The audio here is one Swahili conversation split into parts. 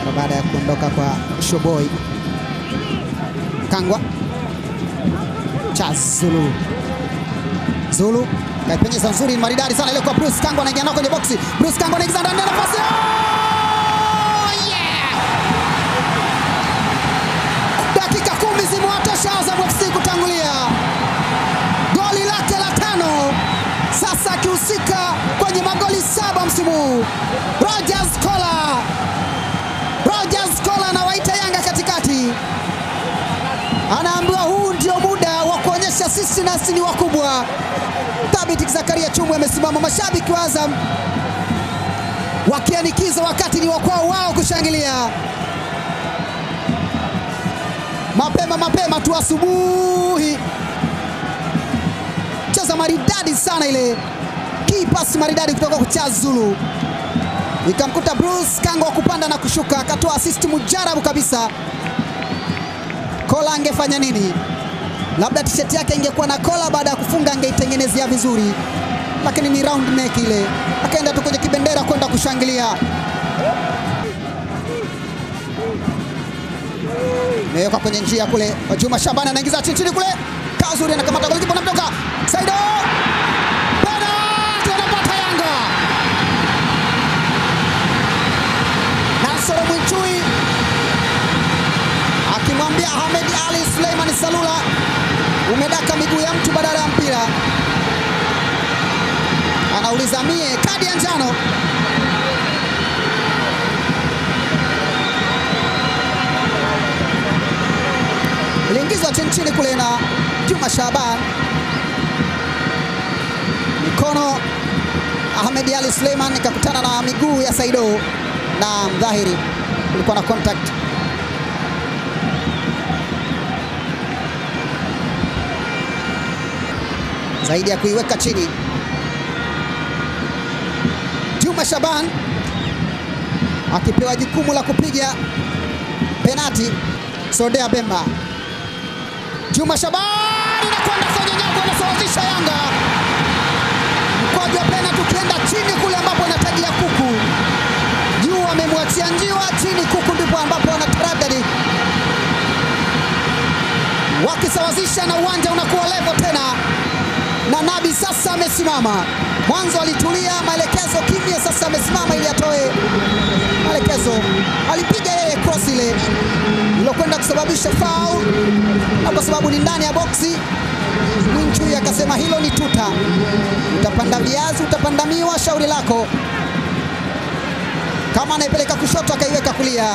mara baada ya kuondoka kwa Shoboi Kangwa Charles Zulu Zulu kaipenyeza nzuri maridadi sana ile kwa Bruce Kangwa anaingia nao kwenye boksi. Bruce Kangwa anaingiza ndani ya nafasi. Oh, yeah! Dakika kumi zimewatosha Azam FC kutangulia goli lake la tano, sasa akihusika kwenye magoli saba msimu huu. Rogers Kola, Rogers Kola anawaita Yanga katikati, anaambiwa huu ndio muda wa kuonyesha sisi nasi ni wakubwa. Thabit Zakaria Chumwe amesimama, mashabiki wa Azam wakianikiza wakati ni wakwao wao kushangilia mapema mapema tu asubuhi. Cheza maridadi sana ile key pass maridadi kutoka kwa Charles Zulu, ikamkuta Bruce Kangwa kupanda na kushuka, akatoa assist mujarabu kabisa. Kola angefanya nini? Labda tisheti yake ingekuwa na kola, baada ya kufunga angeitengenezea vizuri, lakini ni round neck ile, akaenda tu kwenye kibendera kwenda kushangilia. imewekwa kwenye njia kule. Juma Shabani anaingiza chini chini kule, Kazuri anakamata golikipa, anamtoka Saido, penalti anapata Yanga. Nasoro Mwinchui akimwambia Ahmed Ali Suleiman Salula, umedaka miguu ya mtu badala ya mpira. Anauliza mie kadi ya njano iliingizwa chini chini kule na Juma Shaban, mikono Ahmed Ali Suleiman ikakutana na miguu ya Saido na mdhahiri kulikuwa na contact. zaidi ya kuiweka chini. Juma Shaban akipewa jukumu la kupiga penati. Sodea Bemba Juma Shabani inakwenda kwenye nyavu, anasawazisha Yanga. Mkwaju wa penalti ukienda chini kule ambapo anatagia kuku, juu amemwachia njiwa, chini kuku ndipo ambapo anataradadi, wakisawazisha na uwanja unakuwa levo tena, na Nabi sasa amesimama. Mwanzo alitulia, maelekezo kimya, sasa amesimama ili atoe maelekezo. Alipiga yeye cross ile ilokwenda kusababisha foul, na kwa sababu ni ndani ya boksi, Mwinchui akasema hilo ni tuta, utapanda viazi, utapanda miwa, shauri lako. Kama anaipeleka kushoto, akaiweka kulia.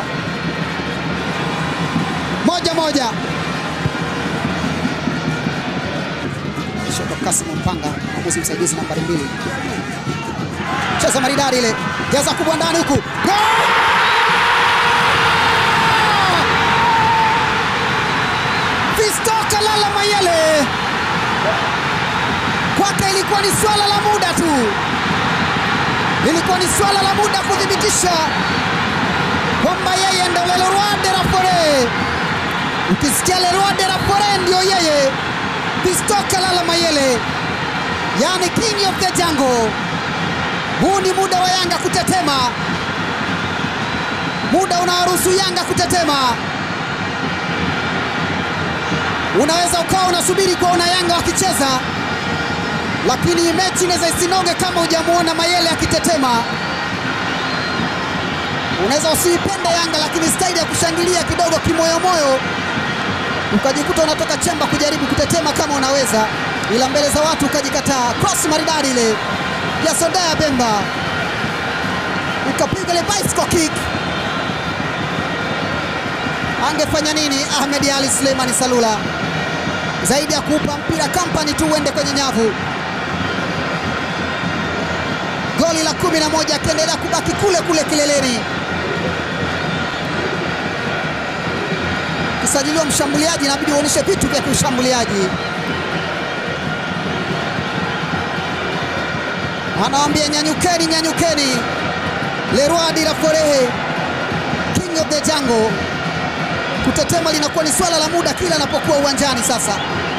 Moja moja, Shoto Kasim Mpanga, mwamuzi msaidizi nambari mbili, cheza maridadi ile, jaza kubwa ndani huku, Goal! Fisto Kalala Mayele kwake ilikuwa ni swala la muda tu, ilikuwa ni swala la muda kuthibitisha kwamba yeye ndo Le Roi de la Forêt. Ukisikia Le Roi de la Forêt ndio yeye, Fisto Kalala Mayele, yani king of the jungle. Huu ni muda wa Yanga kutetema, muda unawaruhusu Yanga kutetema. Unaweza ukawa unasubiri kuona Yanga wakicheza, lakini mechi inaweza isinoge kama hujamuona Mayele akitetema. Unaweza usiipende Yanga, lakini staili ya kushangilia kidogo kimoyomoyo, ukajikuta unatoka chemba kujaribu kutetema kama unaweza, ila mbele za watu ukajikataa. Cross maridadi ile ya Sodaya Bemba ikapiga ile bicycle kick. Angefanya nini Ahmed Ali Suleiman Salula zaidi ya kuupa mpira kampani tu uende kwenye nyavu? Goli la kumi na moja akiendelea kubaki kule kule kileleni. Kisajiliwa mshambuliaji, inabidi uonyeshe vitu vya kiushambuliaji. Anawambia nyanyukeni, nyanyukeni, Le Roi de la Forêt, king of the jungle. Kutetema linakuwa ni swala la muda kila anapokuwa uwanjani sasa.